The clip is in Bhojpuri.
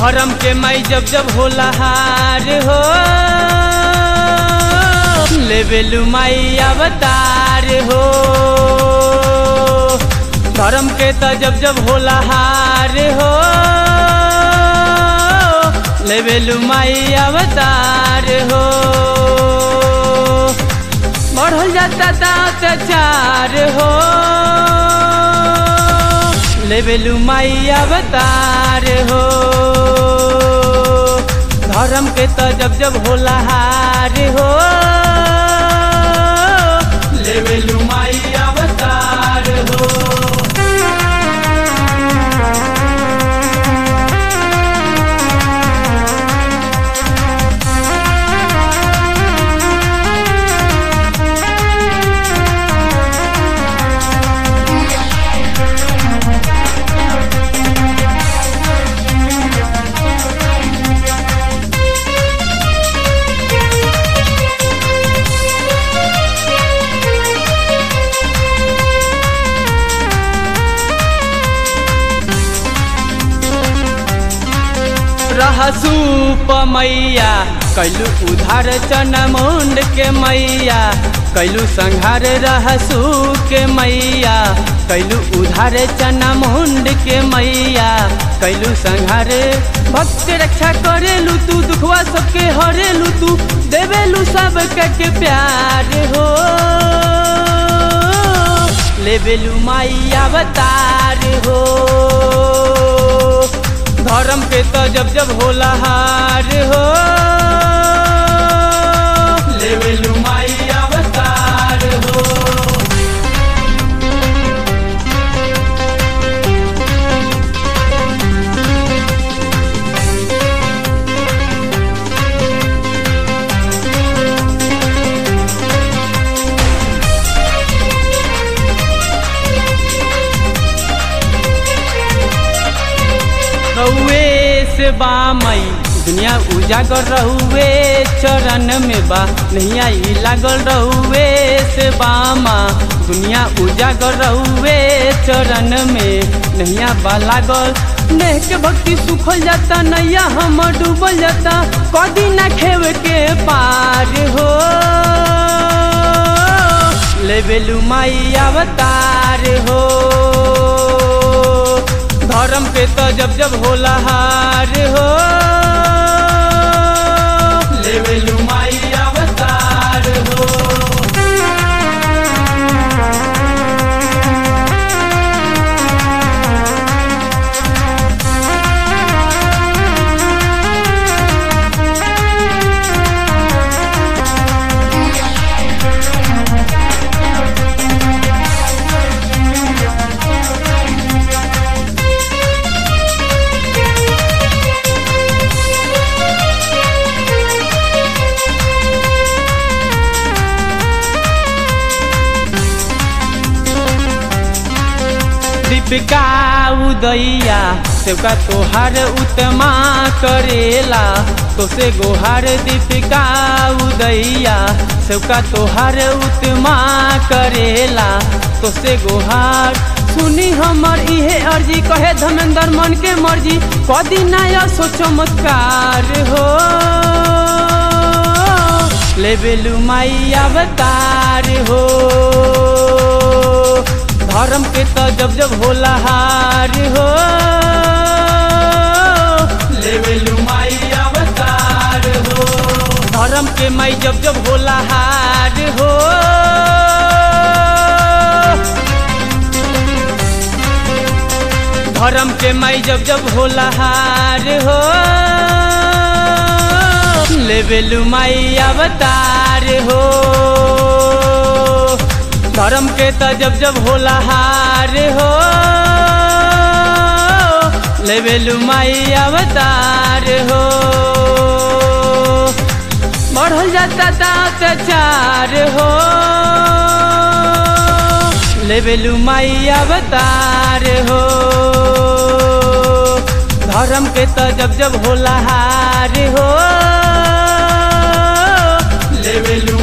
धर्म के माई जब जब होला हार हो लेबेलू माई अवतार हो धर्म के त जब जब होला हार हो लेबेलू माई अवतार हो बढ़ल जाता ता अत्याचार हो लेबेलू माई अवतार हो धर्म के त जब जब होला हार हो लेबेलू माई अवतार हो रहसू मैया कैलू उधार चना मुंड के मैया कैलू संहार रहसू के मैया कैलू उधार चना मुंड के मैया कैलू संहार भक्त रक्षा करेलू तू दुखवा सबके हरेलू तू देवेलू सब के प्यार हो लेबेलू माई अवतार हो धर्म के तो जब जब होला हार हो लेवेलू माई अवतार हो रहुए से बामई दुनिया उजागर रहुए चरण में बा नैया ई लागल रहुए से बामा दुनिया उजागर रहुए चरण में नैया बा लागल नेह के भक्ति सुखल जाता नैया हम डूबल जाता कदी ना खेव के पार हो लेबेलू माई अवतार हो धर्म के तो जब जब होला हार हो लेबेलू माई अवतार हो दीपिका उदैया सेवका तोहार उत्तमा करेला तो से गोहार दीपिका उदैया सेवका तोहार उत्तमा करेला तो से गोहार सुनी हमर इहे अर्जी कहे धमेंद्र मन के मर्जी कदी नया सो चमत्कार हो लेबेलू माई अवतार हो धर्म के तो जब जब होला हार हो लेबेलू माई अवतार हो धर्म के माई जब जब होला हार हो धर्म के माई जब जब होला हार हो लेबेलू माई अवतार हो धर्म के त जब जब होला हार हो लेबेलू माई अवतार हो बढ़ल जाता ता अत्याचार हो लेबेलू माई अवतार हो धर्म के त जब जब होला हार हो लेबेलू